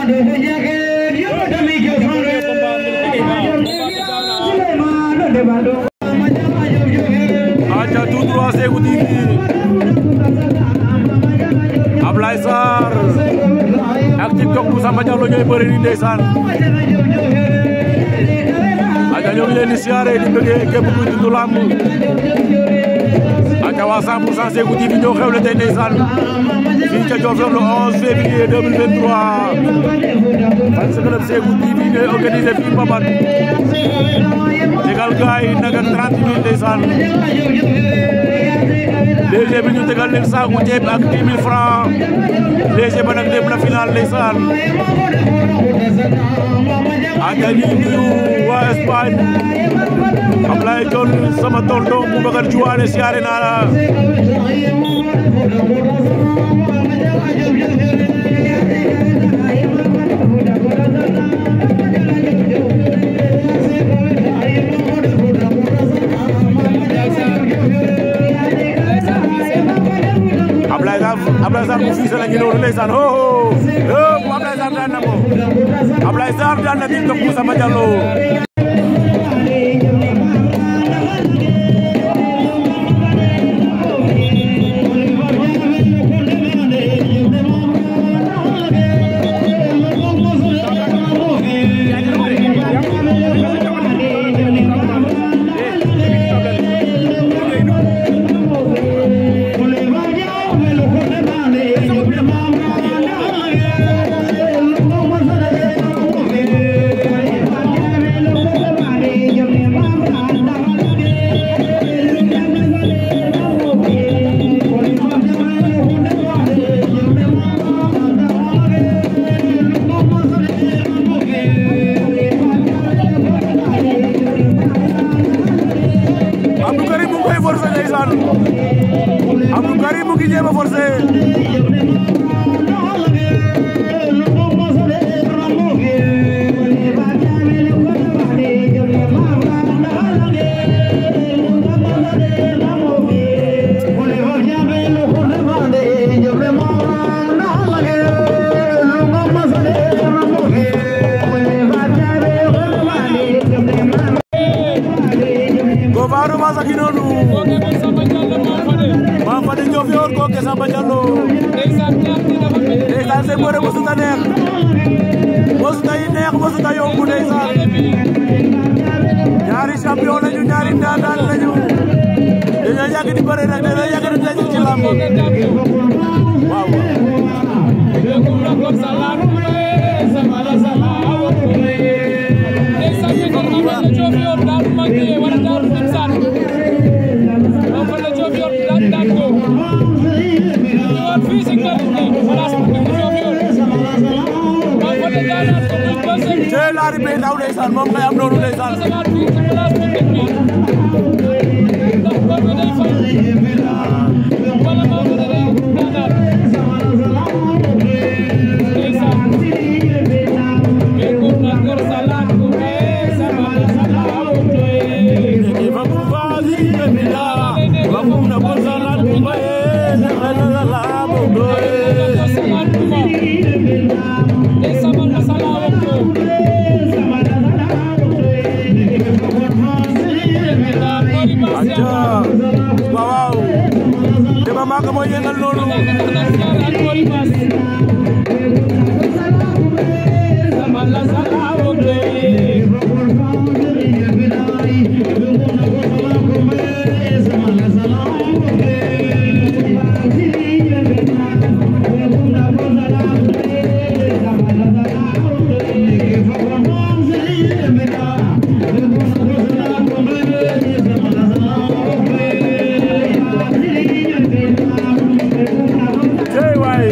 aca tout droit Seeku TV Ablaye Sarr ak TikTok bu Samba Diallo ñooy bëri ni ndeysaan aca ñoo ngi leen di siyaare di bëggee képp kuy dund lamb aca waa 100% Seeku TV ñoo xewle tey ndeysaan fii ca Diofior le 11 février 2023 fan sa club Seeku TV ñooy organisé fii Mbapat tegal gaay naga 30 000 ndeysaan léger bi ñu tegal leen saaku ceeb ak 10 000 francs léger ba nag dem na final ndeysaan aca ñu nuyu waa Espagne Ablaye John sama tonton Boubacar Diouane siyaare naa la Ablaye Sarr Ablaye Sarr bu fii sa la ngi noonu ndeysaan ho ho ho Ablaye Sarr daan na ko Ablaye Sarr daan na TikTok bu Samba Diallo Abdou Karim mu ngi koy forcé ndeysaan Abdou Karim mu ngi jéem a forcé Gofaru Massa gi noonu Mame Fadé Diofior kooke Samba Diallo ndeysaan seen bëre mosut a neex mosut a yi neex mosut a yomb ndeysaan ñaari champion lañu ñaari ndaanaan lañu dañoo yàgg di bëre nag dañoo yàgg di daje ci lamb waaw cee laari bee daw ndeysaan moom ngay am noonu ndeysaan aca waaw waaw Demba Maka mooy yëngal loolu cey waay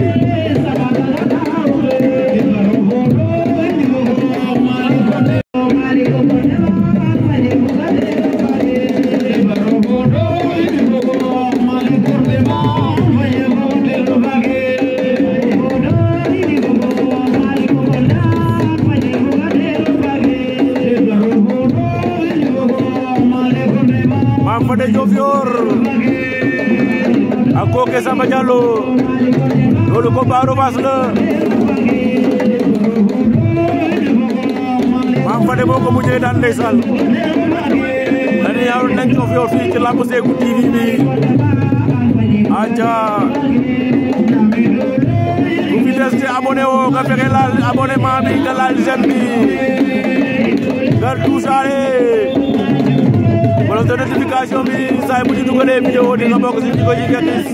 Mame Fadé Diofior ak kooke Samba Diallo loolu combat revanche la mujjee daan ndeysaan dañu yaaru nañ ko fi fii ci lamb Seeku TV bi aca ku fi des te abonné woo nga fexe laal abonnement bi nga laal j'aime bi nga tuusaale cloche de notification bi saa bu ñu dugalee vidéo di nga bokk si ñu ko ci gis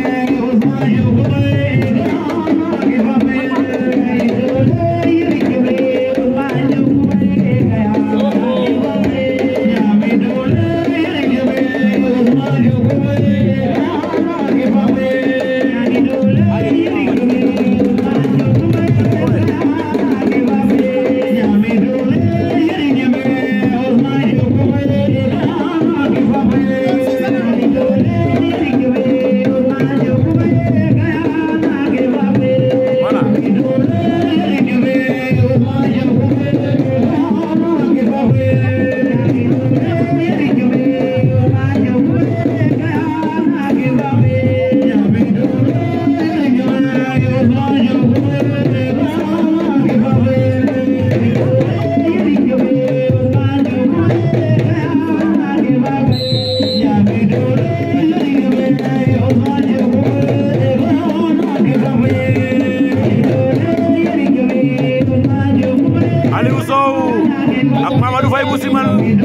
Aliou Sow ak Mamadou Faye bu siman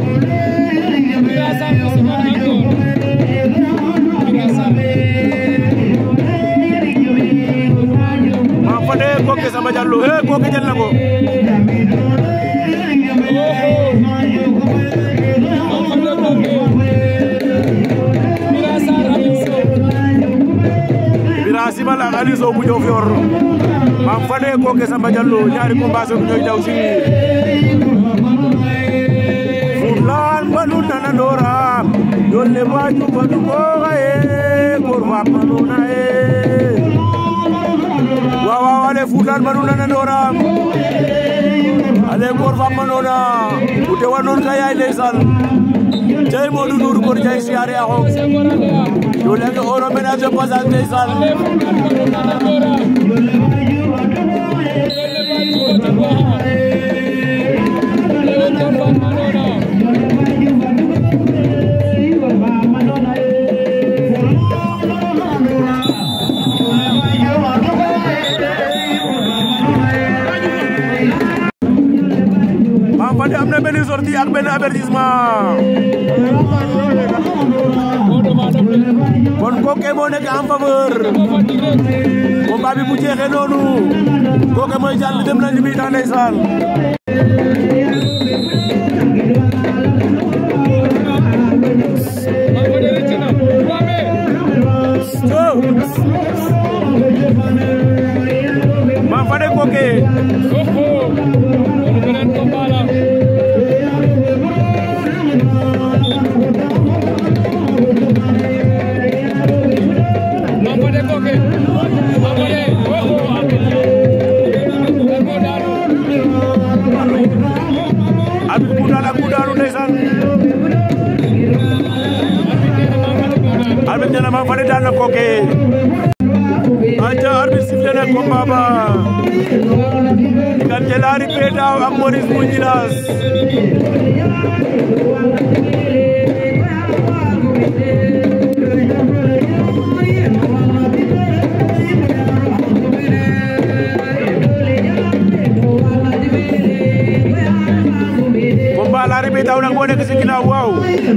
ma fade koke Samba Diallo he koke jël na ko Bira Simal ak Aliou Sow bu Diofior ma fade koke Samba Diallo ñaari combat so ñoy daw si fulan banu nana dora dolle baju banu ko gaye kor fa manu na e waaw waaw ale fulan banu nana dora ale kor fa manu na ute wanon kay ay ndeysaan cey Modou Ndour kor jay siyaare a xoox doole nga oro ménage de passage ndeysaan Mame Fadé am na benn sortie ak benn avertissement kon kooke moo nekk en faveur combat bi bu jeexee noonu kooke mooy jàll dem nañu mi daa ndeysaan Mame Fadé kooke Abib ku daal ak ku daanu ndeysaan Abib nee na Mame Fadé daan na kooke aca arbitre sifflé na combat ba diggante Laari Pedaw ak Maurice bu Djilass combat Laari Pedaw nag moo nekk si ginnaaw waaw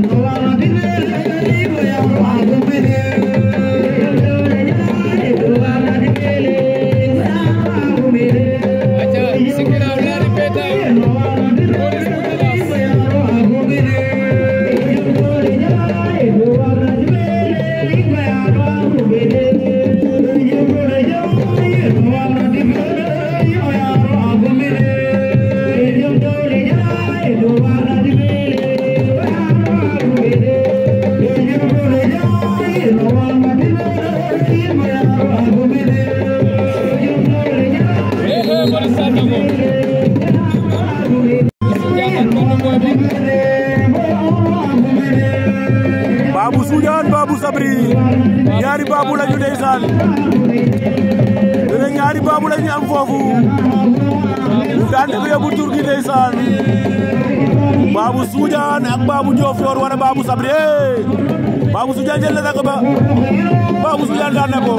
Babou Soudiane Babou Sabri ñaari Babou lañu ndeysaan dene ñaari Babou lañu am foofu ñu daan ko yóbbu tur gi ndeysaan Babou Soudiane ak Babou Diofior wala Babou Sabri Babou Soudiane jël na ko ba Babou Soudiane daan na ko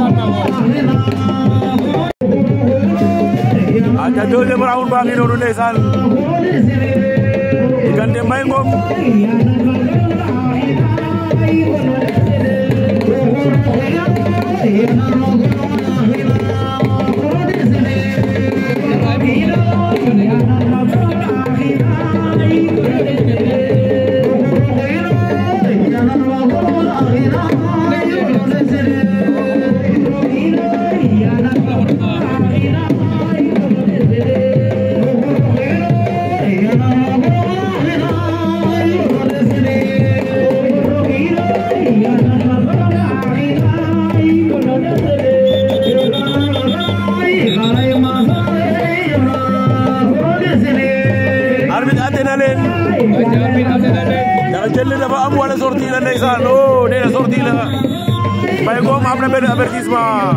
aca deuxième round baa ngi noonu ndeysaan diggante Mbaye Ngom arbitre atte na leen ndax jël dafa am wala sorti la ndeysaan o nee na sorti la Mbaye Ngom am na benn avertissement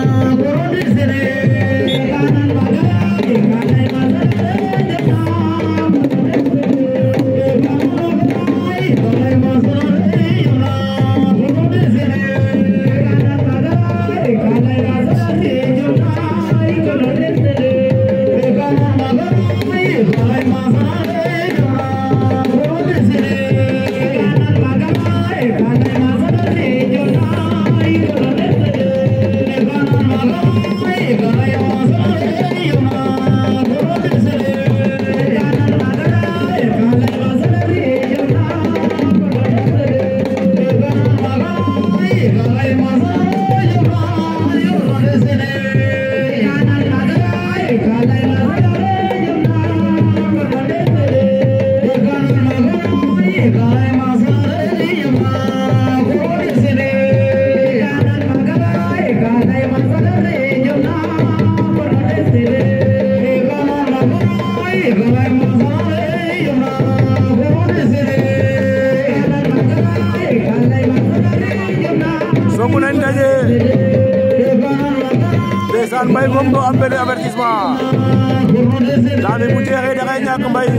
songu nañ daje ndeysaan Mbaye Ngom do am benn avertissement daa bi bu jeexee da ngay ñàkk Mbaye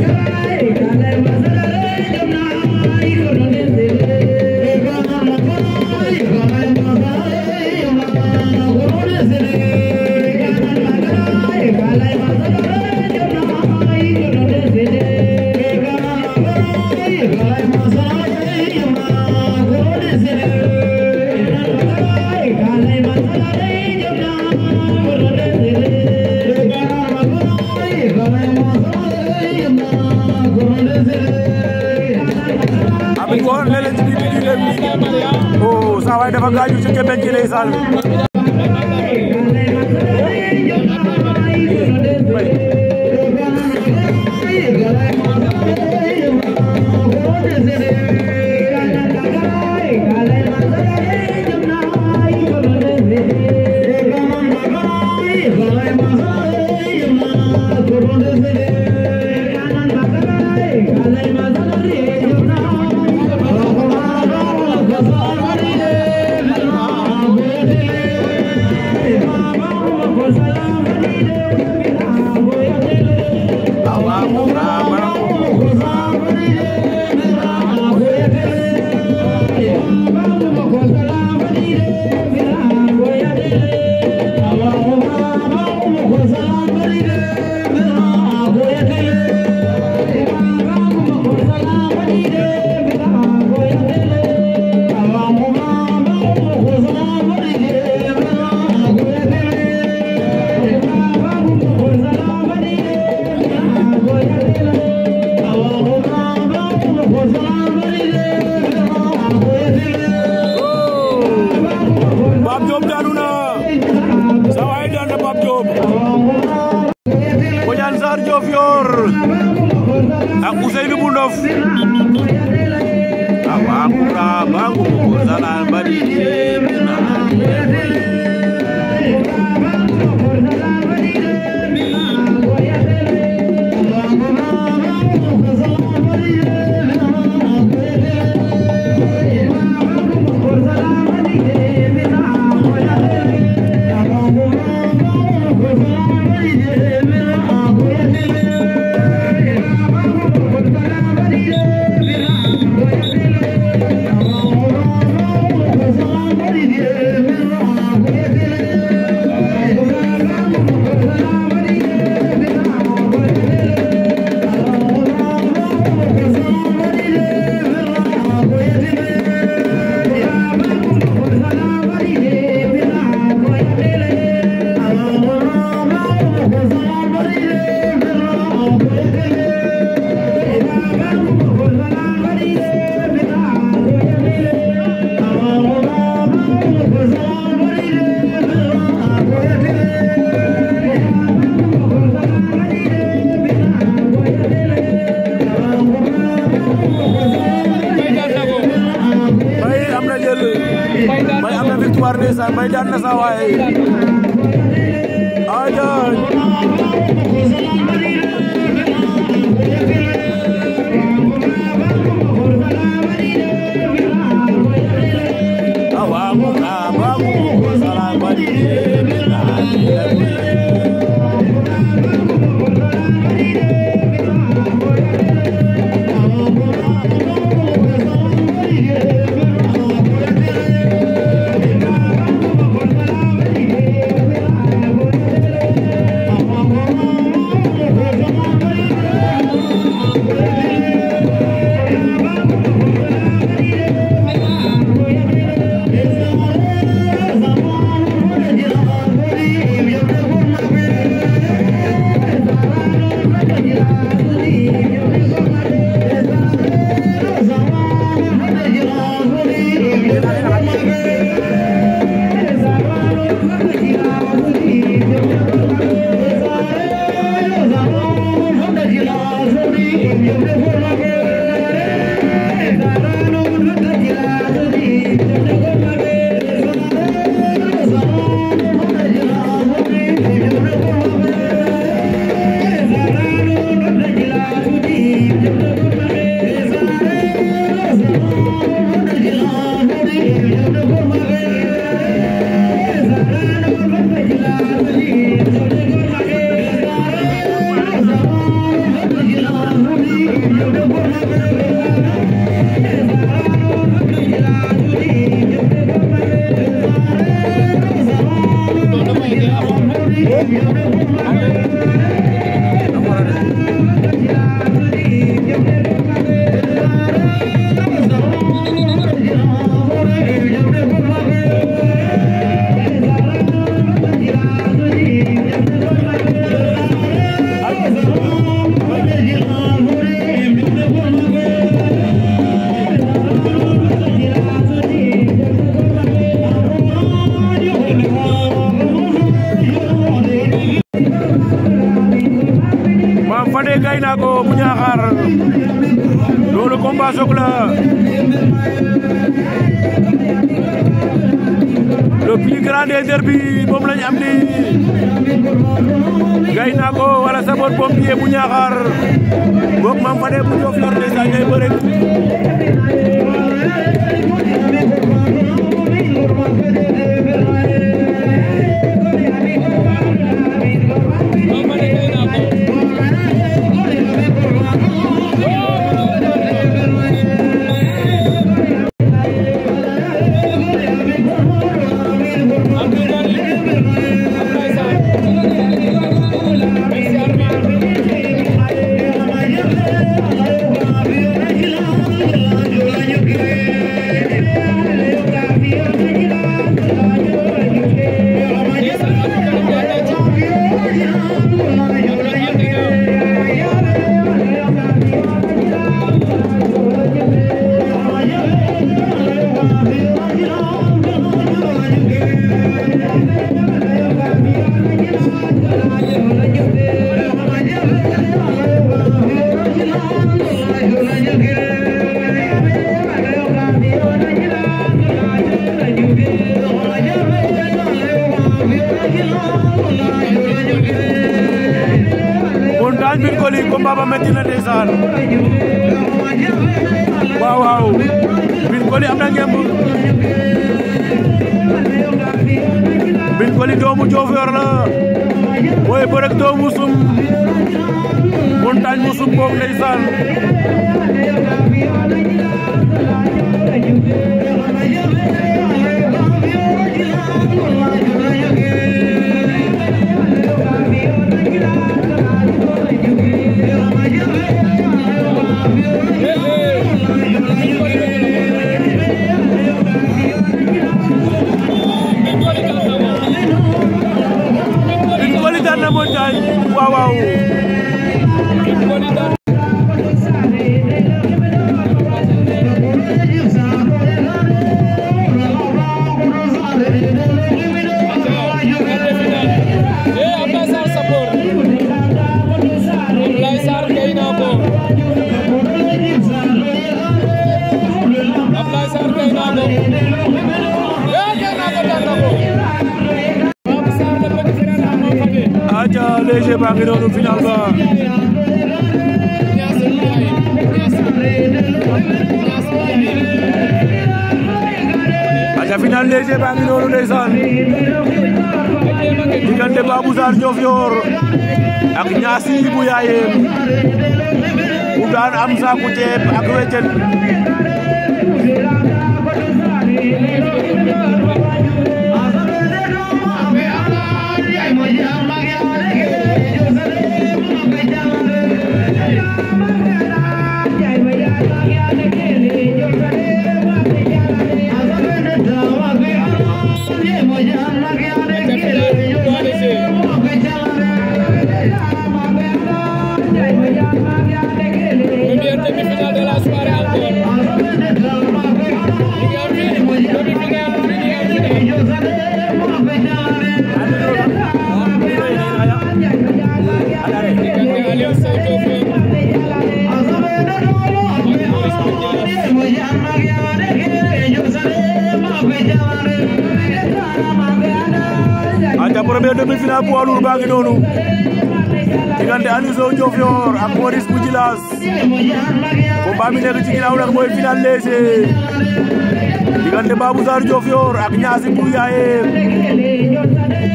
abin ko lele ci biir biir bi oh saa waay dafa gaañu ci kebeñ ci ndeysaan Pape Diop daanu na saa waay daan na Pape Diop Bodian Sarr Diofior ak Ousseynou bu Ndof awakura bangu zala badi Thank you. na sa waay ajaay awamu kabamu salamani Mame Fadé gay na ko bu Ñaaxar loolu combat soog la le plus grand des derby moom lañ am ni gay na ko wala sapeur pompier bu Ñaaxar boog Mame Fadé bu Diofior ndeysaan ñooy bëre montagne bin koli combat ba metti na ndeysaan waaw waaw bin koli am na ngemb bin koli doomu Diofior la mooy bërëg doomu sum montagne mu sum boog ndeysaan bin koli daan na montagne waaw waaw Eh, Ablaye Sarr Sapeur. Ablaye Sarr kay na ko. Ablaye Sarr kay na ko. Eh, kay na ko daan na ko. léger baa ngi noonu final ba aca final léger baa ngi noonu ndeysaan diggante Babou Sarr Diofior ak Niassy bu Yaayem bu daan am saaku ceeb ak weccet Première demi-finale de la soirée encore. Diggante Aliou Sow Diofior aca premier demi-finale poids lourd baa ngi noonu diggante Aliou Sow Diofior ak Maurice bu Djilass combat bi nekk ci ginnaaw nag mooy final léger diggante Babou Sarr Diofior ak Niassy bu Yaayem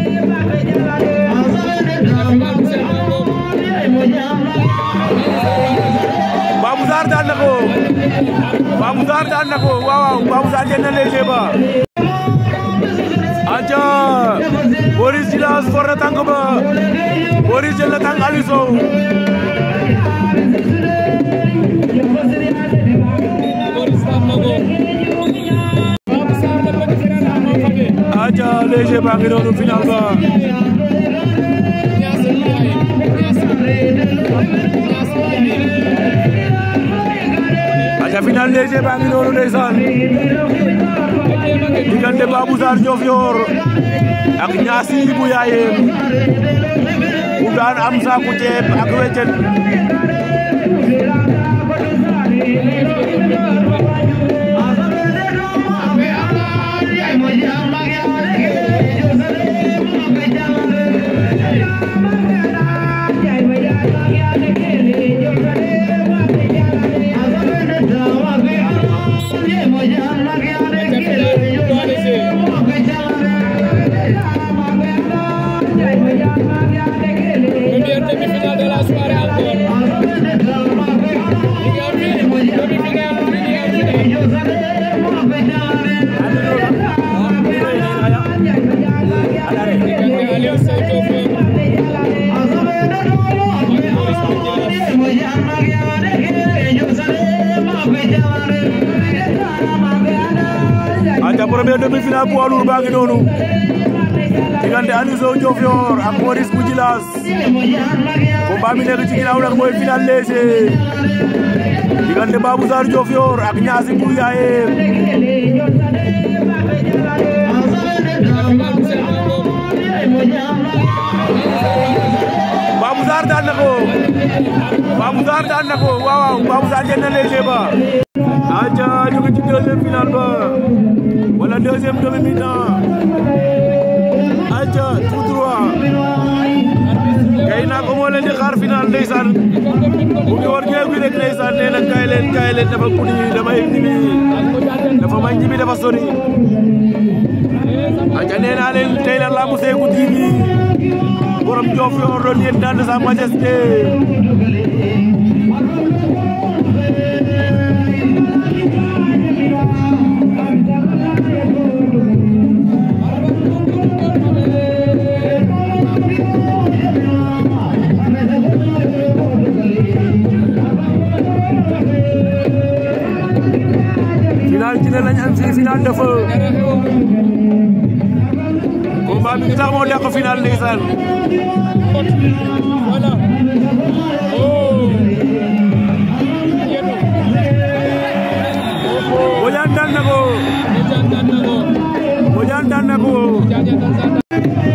Babou Sarr daan na ko Babou Sarr daan na ko waaw waaw Babou Sarr jël na léger ba aca Maurice Djilass for na tànk ba Maurice jël na tànk Aliou Sow Maurice daan na ko. Babou Sarr la petit frère Ama Fabé. aca léger baa ngi noonu final ba Niassy bu Yaayem. Niassy. Niassy bu Yaayem. aca final léger baa ngi noonu ndeysaan diggante Babou Sarr Diofior ak Niassy bu Yaayem bu daan am saaku ceeb ak weccet Première demi-finale de la soirée encore. Diggante Aliou Sow Diofior aca premier demi-finale poids lourd baa ngi noonu diggante Aliou Sow Diofior ak Maurice bu Djilass combat bi nekk ci ginnaaw nag mooy final léger diggante Babou Sarr Diofior ak Niassy bu Yaayem Babou Sarr daan na ko Babou Sarr daan na ko waaw waaw Babou Sarr jël na léger ba aca ñu ngi ci deuxième finale ba wala deuxième demi-temps aca tout droit kay naa ko moo leen di xaar final ndeysaan bu ngi war géew gi rek ndeysaan nee na kaay leen kaay leen dafa guddi damay ñibbi dafa may ñibbi dafa sori aca nee naa leen tey la lambu Seeku TV borom Diofior doon yéen daan sa majesté final ci ne lañ am fii final de feu combat bi tax moo dàq final ndeysaan Voilà. Oh. Yéen. Bodian daan na ko Bodian daan na ko. Bodian daan na ko Bodian daan na ko.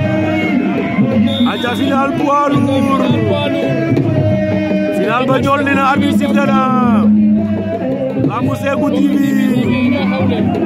aca final poids lourd final ba jol ne na arbitre sifflé na lambu Seeku TV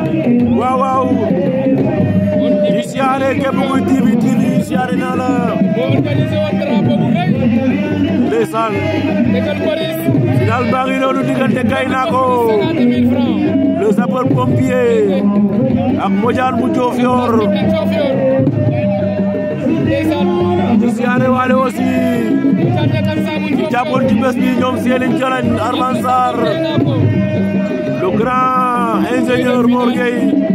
waaw waaw di siyaare képp kuy TV TV siyaare naa la moo organisé woon drapeau bu rëy ndeysaan dëggal Boris final baa ngi noonu diggante Gaynako cinquante mille francs le sapeur pompier ak Modiane bu Diofior te Diofior ndeysaan di siyaare waale aussi Moussa Nekkal Saabu Diofior jàppoon ci bés bi ñoom Seliñ Jalañ Arman Sarr Gaynako le grand ingénieur Mor Gueye